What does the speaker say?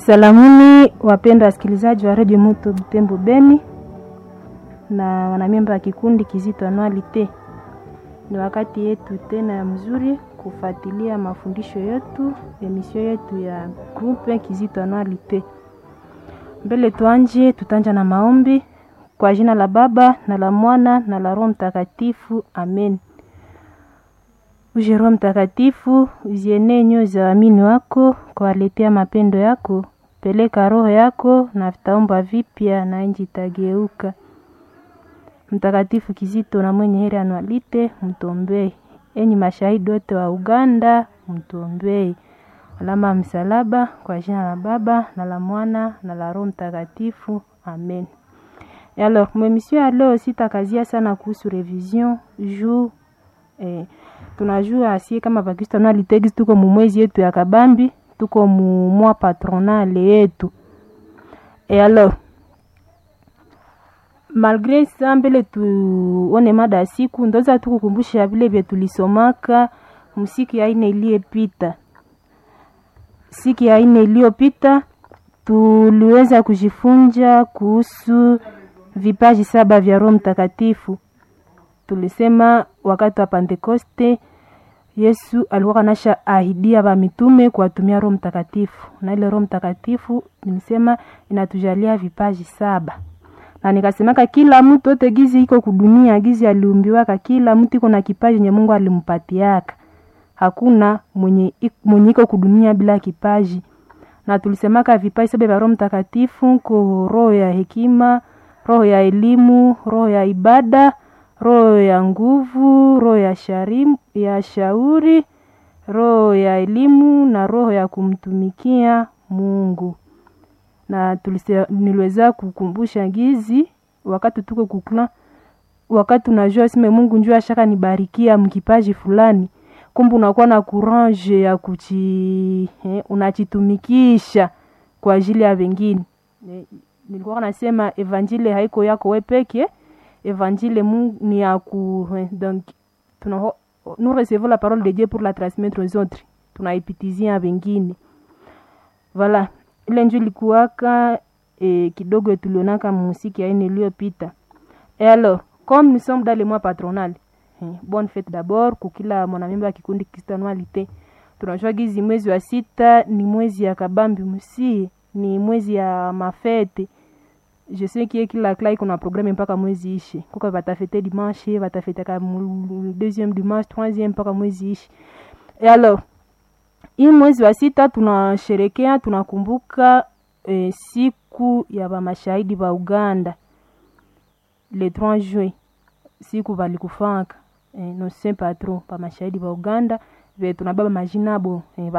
Salamuni wapendwa wasikilizaji wa redio Moto Butembo Beni na wanamemba wa kikundi Kizito Anualite. Ni wakati yetu tena ya mzuri kufuatilia mafundisho yetu, emisio yetu ya groupe Kizito Anualite. Mbele tuanje, tutanja na maombi kwa jina la Baba na la Mwana na la Roho Mtakatifu, amen. Uje Roho Mtakatifu, uzienee nyoyo za waamini wako, kuwaletea mapendo yako. Peleka roho yako na vitaomba vipya, na nchi itageuka. Mtakatifu Kizito na mwenye heri Anualite, mtombee. Enyi mashahidi wote wa Uganda, mtombee. Alama ya msalaba, kwa jina la Baba na la Mwana na la Roho Mtakatifu, amen. Et alors, mwemisio ya leo sitakazia sana kuhusu revision juu eh, tunajua asie kama Bakristo Anualite gisi tuko mumwezi yetu ya kabambi tuko mumwa patronale yetu e alors malgre sa mbele tuone mada ya siku ndoza tukukumbusha vile vye tulisomaka msiku ya ine iliyepita siku ya ine iliyopita tuliweza kujifunza kuhusu vipaji saba vya roho mtakatifu tulisema wakati wa pentekoste yesu alikuwa kanasha ahidia bamitume kuwatumia roho mtakatifu na ile roho mtakatifu nilisema inatujalia vipaji saba na nikasemaka kila mtu ote gizi iko kudunia gizi aliumbiwaka kila mtu iko na kipaji nye mungu alimpatiaka hakuna mwenye, mwenye iko kudunia bila kipaji na tulisemaka vipaji saba vya roho mtakatifu ko roho ya hekima roho ya elimu roho ya ibada roho ya nguvu roho ya, sharim, ya shauri roho ya elimu na roho ya kumtumikia mungu na tulise, niliweza kukumbusha gizi wakati tuko kukla wakati unajua sime mungu njua shaka nibarikia mkipaji fulani kumbe unakuwa na courage ya kuchi eh, unachitumikisha kwa ajili ya wengine eh, nilikuwa nasema evanjile haiko yako we peke évangile mungu ni ya ku donc tuna nous recevons la parole de Dieu pour la transmettre aux autres tunaipitizia wengine voilà ile njo ilikuwaka e, kidogo tulionaka musiki ya ine iliyopita et alors comme nous sommes dans le mois patronal eh, bonne fête d'abord kukila mwanamemba ya kikundi kristianualite tunajua gizi mwezi wa sita ni mwezi ya kabambi musie ni mwezi ya mafete je sais que kila kla iko na programme mpaka mwezi ishi kuko batafete dimanche batafetaka deuxième dimanche troisième mpaka mwezi ishi e alors hii mwezi wa sita tunasherekea tunakumbuka e, siku ya bamashahidi ba uganda le 3 juin siku balikufaka e, no saint patron bamashahidi ba uganda ve tunababa majina abo e,